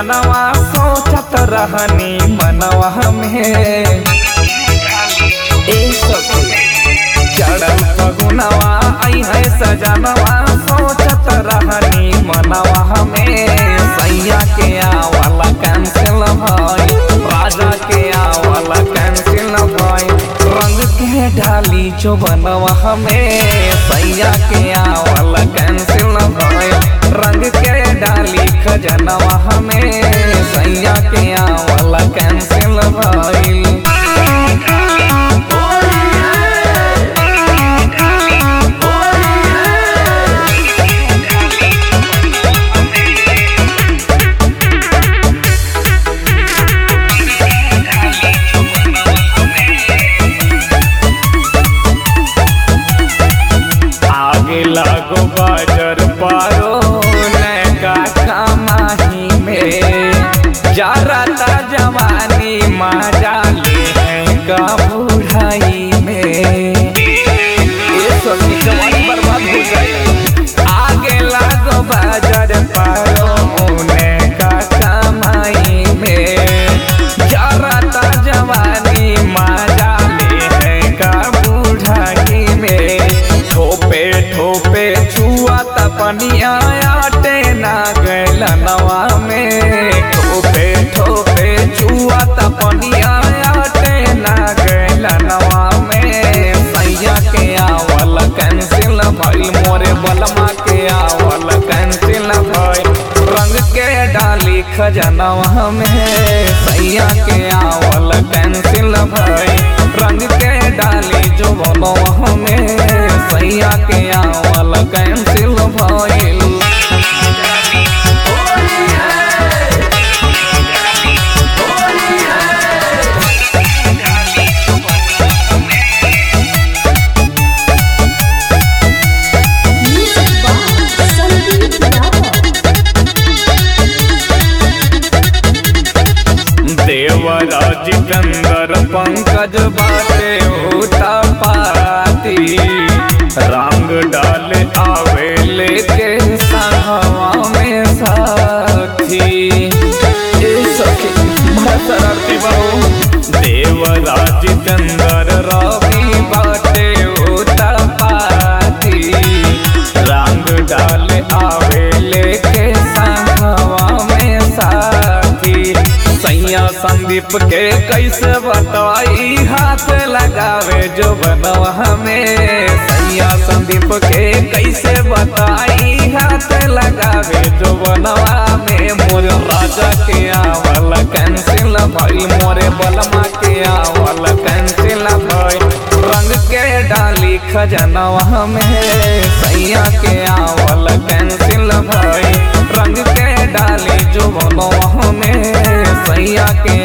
सजनवा सोचत रहनी मनवा में ए सखी चढ़ल फगुनवा आई है सजनवा सोचत रहनी मनवा में सैया के आवला कैंसिल भाई राजा के आवला कैंसिल भाई रंग के ढाली जो बनवा में सैया के आवला कैंसिल भाई रंग के डाली खजनवा में सैया के आवला कैंसिल भाई आगे लागो बाजार पारो नैका कमाही में जारता जवानी मजा ले का बुढ़ाई में ये सब की जवानी बर्बाद हो गई आगे लागो बाजार पारो नैका कमाई में जारता जवानी मजा ले का बुढ़ाई में ठोपे ठोपे छुआ तपनिया आटे ना गैल नवा में ठोपे ठोपे छुआ तपनिया आटे ना गैल नवा में सैया के आवल कैंसिल भइल मोरे बलमा के आवल कैंसिल भइल रंग के डाली खजनवा में सैया के आवल कैंसिल भइल रंग के डाली जो बनवा में सैया के आवल कैंसिल भइल Music by Sandeep Yadav. देवरा जितेंद्र पंकज बाटे होता पाती रंग डाल आवे लेके संगवा में साथी ए सखी बड़ा शरारती बहू देवरा जितेंद्र रवि बाटे होता पाती रंग डाल आवे लेके संगवा में साथी सैया संदीप के कैसे बताई हाथ लगावे जो बनवा में सैया संदीप के कैसे बताई हाथ लगावे जो बनवा में मोर राजा के आवल कैंसिल भई मोरे बलमा के आवल कैंसिल भई रंग के डाली खजनवा में सैया के आवल कैंसिल भई रंग के डाली जो बनवा में सैया के